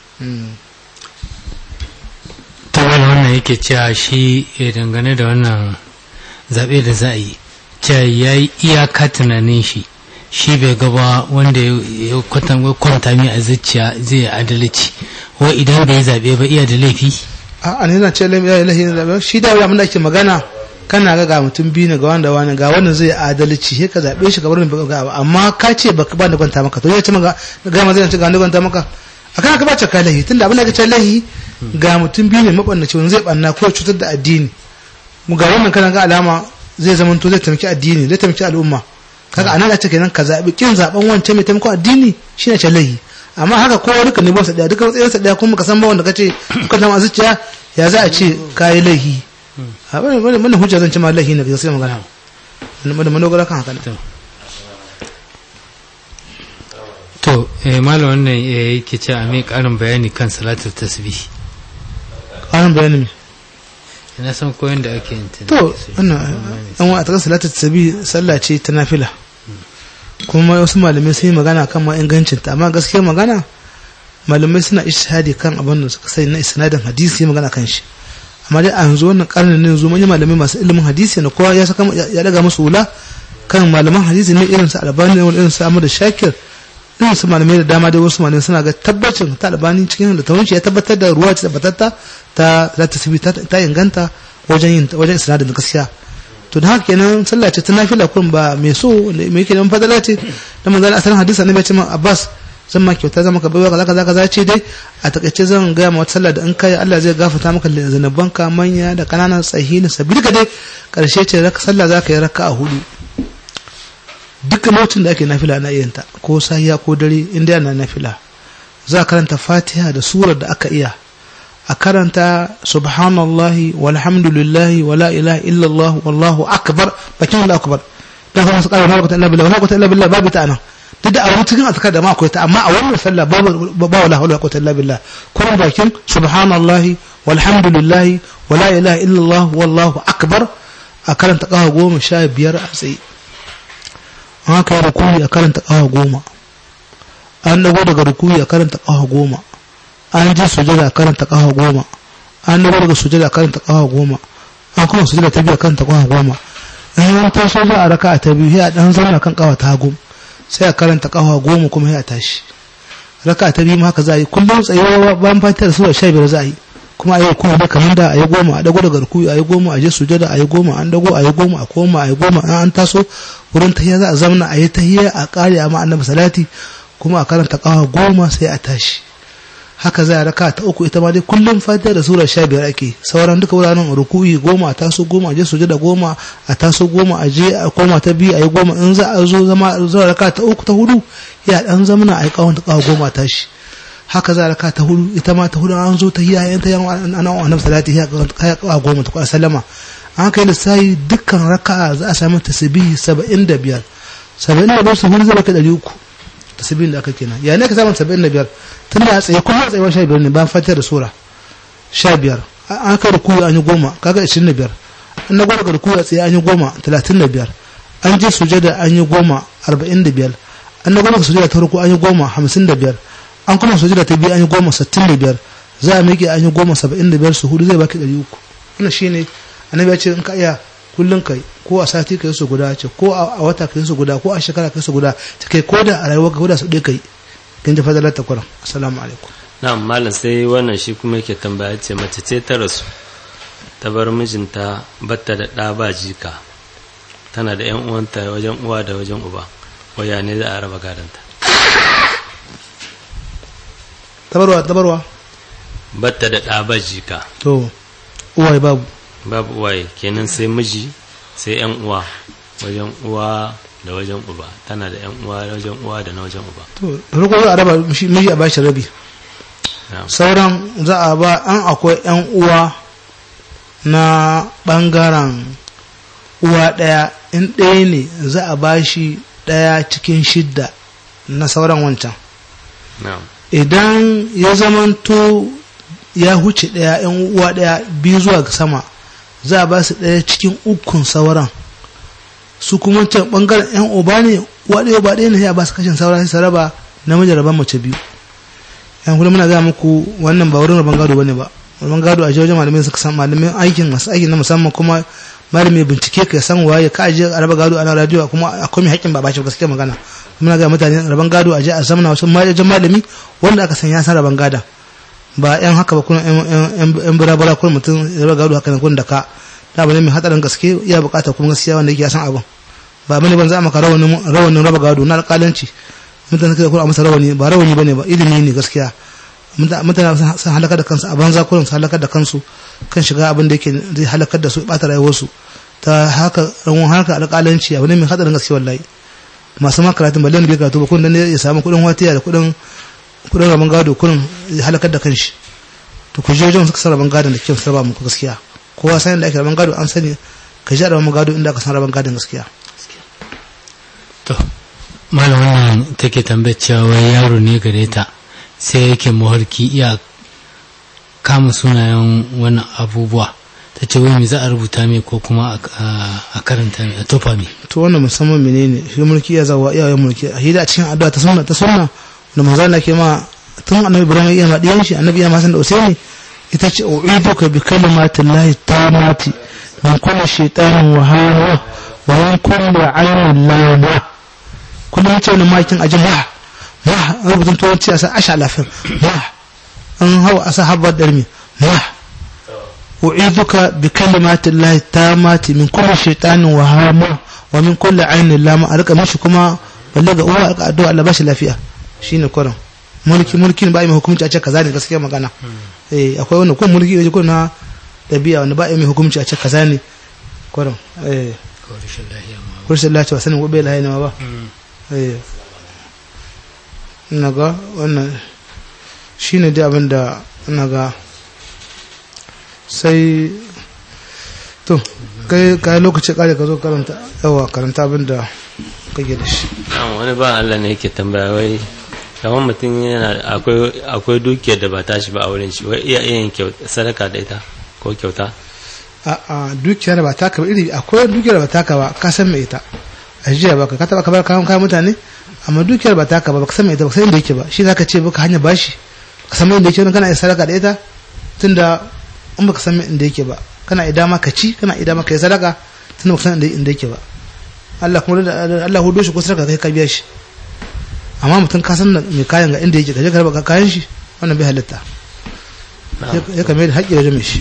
ta wani wannan yake cewa shi ya dangane da wannan zaɓe da za a yi cewa ya yi iyaka tunanin shi shi bai gaba wanda ya kwanta mai a zuciya zai yi adalci wa idan bai zaɓe ba iya da laifi a ne na ce lahi na zaɓe shi da abin da ake magana kana ga ga mutum biyu ne ga wanda wani ga wannan zai adalci sai ka zaɓe shi ka bar ga amma ka ce baka ba da kwanta maka to ya ce maka ga ma zai ce ga ni kwanta maka akan ka ba ce ka lahi tunda abin da ka ce lahi ga mutum biyu ne mabannaci wani zai banna ko cutar da addini mu ga wannan kana ga alama zai zama to zai taimaki addini zai taimaki al'umma kaga anan ce kenan ka zabi kin zaben wancan mai taimakon addini shine ce lahi amma haka kowa duka ne ba sa daya duka matsayin sa daya kuma ka san ba wanda kace ka zama zuciya ya za a ce kai lahi a bane bane mun hujja zan ce ma lahi ne ga sai magana mun da manogara kan haka to eh malam wannan yake ce a mai karin bayani kan salatul tasbih karin bayani me ina san koyon da ake yin ta to wannan an wa a takar salatul tasbih sallah ce ta nafila kuma wasu malamai sun yi magana kan ma ingancin ta amma gaskiyar magana malamai suna ishadi kan abin da suka sani na isnadin hadisi magana kan shi amma dai a yanzu wannan karnin ne yanzu manyan malamai masu ilimin hadisi na kowa ya saka ya daga musu wula kan malaman hadisi ne irin su albani ne irin su amadu shakir irin su malamai da dama dai wasu malamai suna ga tabbacin ta albani cikin da tawunci ya tabbatar da ruwa ce tabbatatta ta za ta ta inganta wajen yin wajen isnadin gaskiya to da haka kenan sallah ce ta nafila kun ba mai so mai yake nan fadala ce da manzon asalin hadisi annabi ya ce ma Abbas zan ma kyauta zan maka baiwa kaza kaza kaza ce dai a takaice zan ga ma wata sallah da in kai Allah zai gafarta maka zanabanka manya da kananan tsahi da sabbi ka dai karshe ce raka sallah zaka yi raka a hudu dukkan lokacin da ake nafila na yin ta ko sahiya ko dare inda yana nafila za karanta Fatiha da surar da aka iya a karanta subhanallahi walhamdulillahi wala ilaha illallah wallahu akbar bakin wallahu akbar dan kuma su kara ma quwwata illa billah wala quwwata illa billah babu ta anan duk da a wani cikin azkar da ma akwai ta amma a wannan sallah babu ba wala hawla wala quwwata illa billah kuma bakin subhanallahi walhamdulillahi wala ilaha illallah wallahu akbar a karanta kawa goma sha biyar a tsaye an haka yi rukuni a karanta kawa goma an dago daga rukuni a karanta kawa goma an je sujada a karanta kawa goma an dago daga sujada a karanta kawa goma an kuma sujada ta biyu a karanta kawa goma in an taso za a raka a ta biyu sai a dan zauna kan kawa ta goma sai a karanta kawa goma kuma sai a tashi raka ta biyu ma haka za a yi kullum tsayuwa bayan fatar sura sha biyar za a yi kuma a yi kuma da kamar da a yi goma a dago daga rukuyi a yi goma a je sujada a yi goma an dago a yi goma a koma a yi goma an an taso wurin tahiyya za a zamana a yi tahiyya a kare a ma annabi salati kuma a karanta kawa goma sai a tashi haka za a raka ta uku ita ma dai kullum fatiha da sura sha biyar ake sauran duka wuraren rukuyi goma a taso goma a je sujada goma a taso goma a je a koma ta biyu a yi goma in za a zo zama zuwa raka ta uku ta hudu ya dan zamana a yi kawon ta kawa goma a tashi haka za a raka ta hudu ita ma ta hudu an zo ta hiya yan ta yan ana wa annabi salati ya kawa goma ta kwa sallama an kai lissahi dukkan raka za a samu tasbihi 75 75 su hudu zai baka 300 tasbihin da aka kenan ya ne ka samu 75 tun da tsaye kuma a tsayuwar 15 ne bayan fatiha da sura 15 an kai rukuyi an yi goma kaga 25 an na gwada rukuyi a tsaye an yi goma 35 an je sujada an yi goma 45 an na gwada sujada ta ruku an yi goma 55 an kuma sujada ta biyu an yi goma 65 za a miƙe an yi goma 75 su hudu zai baki 300 wannan shine annabi ya ce in ka iya kullum kai ko a sati kai su guda ce ko a wata kai su guda ko a shekara kai su guda ta kai ko da a rayuwa ka guda su ɗaya kai kin ji fadalar ta kuran assalamu alaikum na'am malam sai wannan shi kuma yake tambaya ce mace ce ta rasu ta bar mijinta batta da ɗa ba jika tana da yan uwanta wajen uwa da wajen uba waya ne za a raba gadonta tabarwa tabarwa batta da ɗa ba jika to uwaye babu babu uwaye kenan sai miji sai yan uwa wajen uwa da wajen uba tana da yan uwa wajen uwa da na wajen uba to farko za a raba miji a bashi rabi sauran za a ba an akwai yan uwa na bangaren uwa ɗaya in ɗaya ne za a bashi ɗaya cikin shidda na sauran wancan idan ya zamanto ya huce ɗaya yan uwa ɗaya biyu zuwa sama za a ba su ɗaya cikin ukun sauran su kuma can ɓangaren yan uba ne waɗe ba ɗaya ne ya ba su kashin sauran sai raba namiji raban mace biyu yan kuma muna gaya muku wannan ba wurin raban gado bane ba raban gado a wajen malamai suka san malamin aikin masu aikin na musamman kuma malami bincike ka san waye ka aje a raba gado ana radio kuma akwai mai haƙƙin ba ba shi gaskiya magana muna gaya mutane raban gado a je a zamana wasu majajin malami wanda aka san ya san raban gada ba yan haka ba kuma yan birabara kuma mutum ya raba gado haka ne da ka da bane mai hatsarin gaske iya bukata kuma gaskiya wanda yake san abin ba bane ban za maka rawanin rawanin raba gado na alƙalanci mutane suka kula masa rawani ba rawani bane ba ilimi ne gaskiya mutane sun halaka da kansu a banza kullum sun halakar da kansu kan shiga abin da yake zai halakar da su bata rayuwarsu ta haka rawon haka alƙalanci abu ne mai hatsarin gaske wallahi masu ma karatun balle ne bai karatu ba kun dan ya samu kuɗin watiya da kuɗin kuɗin rabon gado kullum ya halakar da kanshi to ku je wajen suka san rabon gadon da kyau sarba muku gaskiya kowa san da ake rabon gado an sani ka ji rabon gado inda aka san rabon gadon gaskiya to malam wannan take tambayar cewa wai yaro ne gare ta sai yake maharki iya kama sunayen wani abubuwa ta ce wai me za a rubuta mai ko kuma a karanta mai a tofa mai to wannan musamman menene shi mulki ya zawa iyayen mulki a hida a cikin addu'a ta sunna ta sunna da manzo Allah ke ma tun annabi Ibrahim ya ma diyan shi annabi ya ma san da Usaini ita ce u'iduka bi kalimatillahi tamati min kulli shaytanin wa hawa wa min kulli aynin lama kullum ya ce wani makin ajin ma ma rubutun turanci a sa asha lafin ma an hau a sa habbar darmi ma u'iduka bi kalimatin lahi tamati min kulli shaytanin wa hama wa min kulli ainin lama a rika mishi kuma balle ga uwa a addu'a Allah bashi lafiya shine kurin mulki mulki ba mai hukunci a ce kaza ne gaskiya magana eh akwai wannan kun mulki yaji kun na dabi'a wanda ba mai hukunci a ce kaza ne kurin eh kurshin lafiya ba sanin gobe lahiya ne ma ba ina ga wannan shi ne dai abin da ina ga sai to kai kai lokaci kare ka zo karanta yawa karanta abin da kake da shi Na'am, wani ba Allah ne yake tambaya wai kamar mutum yana akwai akwai dukiyar da ba tashi ba a wurin shi wai iya yin kyau- sadaka da ita ko kyauta a a dukiya da ba taka ba iri akwai dukiyar da ba taka ba ka san mai ita a jiya ba ka taba ka bar kayan kayan mutane amma dukiyar ba taka ba ba ka san mai ita ba ka san inda yake ba shi zaka ce baka hanya bashi ka san mai inda yake kana iya sadaka da ita tunda in baka san mai inda yake ba kana iya dama ka ci kana iya dama ka yi sadaka tunda baka san inda inda yake ba Allah kuma da Allah hudo shi ko sadaka kai ka biya shi amma mutum ka san mai kayan ga inda yake ka je ka raba kayan shi wannan bai halitta ya kame da haƙƙi wajen mai shi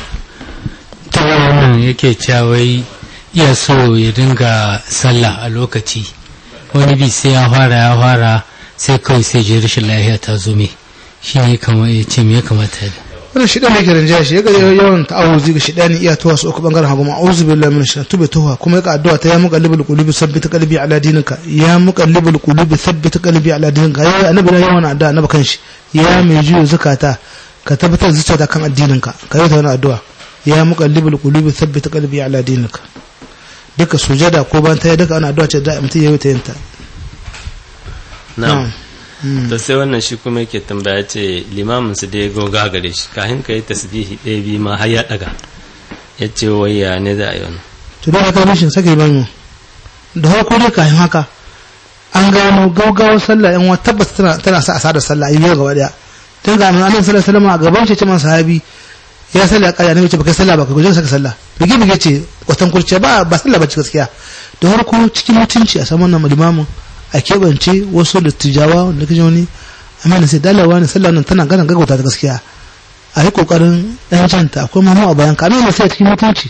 ta wannan yake cawai iya so ya dinga sallah a lokaci wani bi sai ya fara ya fara sai kawai sai je rashin lafiya ta zo me shi ne kamar ya ce me ya kamata ya wannan shi ne yake rinjaya shi yaga yawan ta'awuzi ga shidani iya tuwa su uku bangaren hagu ma'auzu billahi min shaitan tube tuwa kuma yaka addu'a ta ya muqallibul qulubi sabbit qalbi ala dinika ya muqallibul qulubi sabbit qalbi ala dinika ya annabi da yawan addu'a annabi kanshi ya mai juyo zakata ka tabbatar zuciyarka kan addininka ka yi ta wani addu'a ya muqallibul qulubi sabbit qalbi ala dinika duka sujada ko ban ta duka ana addu'a ce da mutum ya yi ta yinta na'am to sai wannan shi kuma yake tambaya ce limamin su dai goga gare shi kafin ka yi tasbihi ɗaya biyu ma har ya ɗaga ya ce wai ya ne za a yi wannan to don haka rashin sake ban da farko dai kafin haka an gano gaugawar sallah yan wata tabbas tana tana sa asada sallah ayi gaba daya tun ga annabi sallallahu alaihi wasallam a gaban shi ce man sahabi ya sallah kaya ne ce baka sallah baka guje saka sallah bige bige ce watan kurce ba ba sallah ba gaskiya da farko cikin mutunci a saman nan limamin a keɓance wasu dattijawa wanda kaje wani amma na sai dalawa ne sallah nan tana gana gaggauta ta gaskiya a yi kokarin ɗan canta akwai mamu a bayan ka amma sai cikin mutunci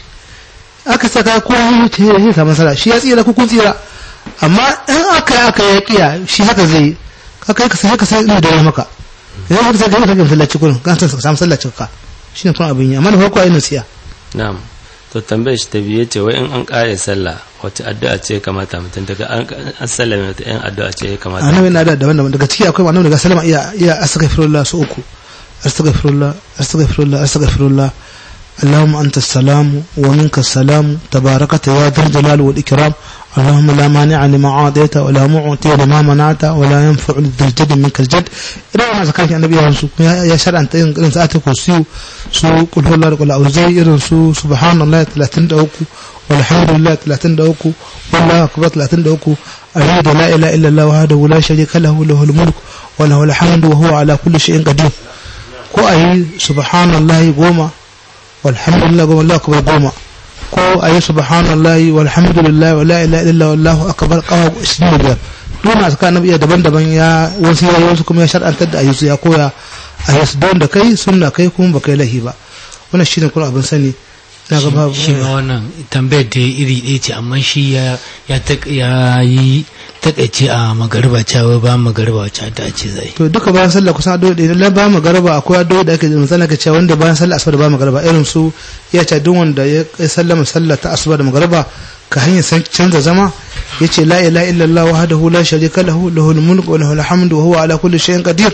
aka saka ko ya ce ya samu nasara shi ya tsira ko kun tsira amma in aka yi aka ya kiya shi haka zai yi ka kai ka sai haka sai ina da maka idan haka sai ka yi masallaci kullum ka san ka samu sallacin ka shine kuma abin yi amma da farko ayi nasiya na'am to tambayar shi ta biye ce wai in an ƙare sallah wace addu'a ce ya kamata mutum daga an an sallame wata yan addu'a ce ya kamata annabi na da daban-daban daga ciki akwai annabi daga salama iya iya astaghfirullah su uku astaghfirullah astaghfirullah astaghfirullah اللهم أنت السلام ومنك السلام تباركت يا ذا الجلال والإكرام اللهم لا مانع لما عاديت ولا معطي لما منعت ولا ينفع ذا الجد منك الجد إذا ما ذكرت النبي يا شرع أنت إن سأتك وسيو سو قل هو الله قل أوزي إذن سو سبحان الله 33 والحمد لله 33 والله أكبر 33 أشهد لا إله إلا الله وحده لا شريك له له الملك وله الحمد وهو على كل شيء قدير ko a yi subhanallahi goma walhamdulillah goma Allah akbar goma ko a yi subhanallahi walhamdulillah wa la ilaha illallah wallahu akbar kawa 25 duk na saka nabi daban-daban ya wasu ya wasu kuma ya shar'antar da ayyusu ya koya a yasu don da kai sunna kai kuma ba kai lahi ba wannan shine kuma abin sani na ga babu shi ma wannan tambayar da iri ɗaya ce amma shi ya ya tak- ya yi takaice a magariba cewa ba magariba wacce ta ce zai to duka bayan sallah kusan addu'o'i da idan ba mu garba akwai addu'o'i da ake misali ka ce wanda bayan sallah asuba da ba mu garba irin su ya ce duk wanda ya kai sallama sallah ta asuba da magarba ka hanyar san canza zama yace la ilaha illallah wahdahu la sharika lahu lahul mulku wa lahul hamdu wa huwa ala kulli shay'in qadir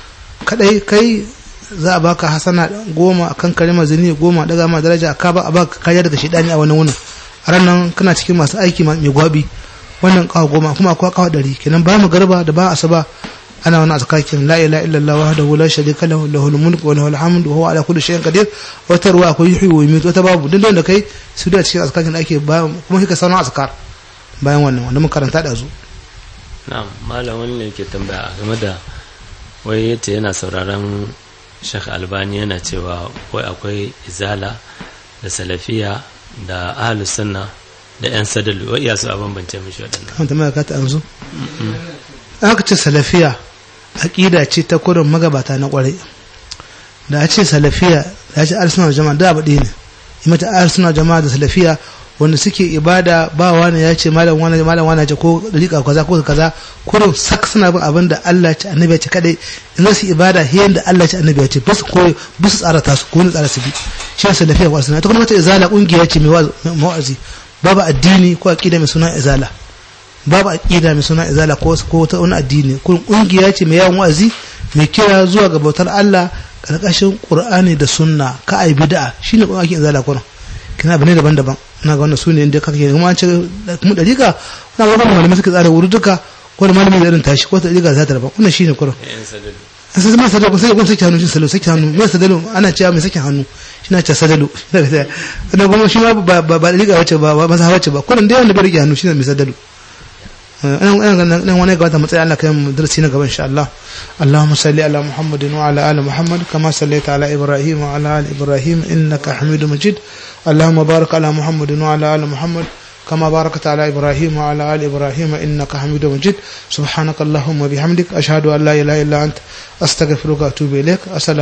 kadai kai za a baka hasana goma akan kalimar zini goma daga ma daraja ka ba a baka kariya daga shedani a wannan wunin a ranar kana cikin masu aiki mai gwabi wannan kawo goma kuma akwai kawo ɗari kenan ba mu garba da ba asuba ana wani azkakin la ilaha illallah wahdahu la sharika lahu lahul mulku wa lahul hamdu wa huwa ala kulli shay'in qadir wata ruwa akwai yuhyi wa yumiitu wata babu duk da kai su da cikin azkakin da ake ba kuma kika sanar azkar bayan wannan wanda mun karanta da zu na'am malam wani ne ke tambaya game da wai yace yana sauraron Sheikh Albani yana cewa wai akwai izala da salafiya da ahlus sunna da yan sadalu wai iya su a bambance mishi waɗannan kan tambaya ka ta amsu aka ce salafiya aqida ce ta kurin magabata na kwarai da a ce salafiya da a ce arsuna jama'a da abu ɗaya ne yi mata arsuna jama'a da salafiya wanda suke ibada ba wani ya ce malam wani malam wani ya ce ko dariƙa kaza ko kaza kurin sak suna bin abin da Allah ya ce annabi ya ce kadai in za su ibada hiyan da Allah ya ce annabi ya ce basu ko basu tsara ta su ko ne tsara su bi shi ne salafiya wa sunna ta kuma mata izala kungiya ce mai wa'azi babu addini ko aqida mai suna izala babu aqida mai suna izala ko ko ta wani addini kun kungiya ce mai yawan wa'azi mai kira zuwa ga bautar Allah karkashin qur'ani da sunna ka ai bid'a shine kuma ake zala kuran kina bane daban-daban ina ga wannan sune inda kake kuma an ce mu dariƙa na ga wannan malamai suka tsara wuri duka ko da malami da irin tashi ko ta dariƙa za ta daban wannan shine kuran yan sadadu an sai ma sadalo sai kun saki hannu shi salo saki hannu mai sadalo ana cewa mai saki hannu shi na ce sadalo na kuma shi ma ba ba ba dariƙa wace ba ba masa wace ba kuran dai wanda bai rike hannu shine mai sadalo nan wani gabata matsayi Allah kai mu darasi na gaba insha Allah Allahumma salli ala Muhammadin wa ala ali Muhammad kama sallaita ala Ibrahim wa ala ali Ibrahim innaka Hamidum Majid Allahumma barik ala Muhammadin wa ala ali Muhammad كما باركت على إبراهيم وعلى آل إبراهيم إنك حميد مجيد سبحانك اللهم وبحمدك أشهد أن لا إله إلا أنت أستغفرك وأتوب إليك السلام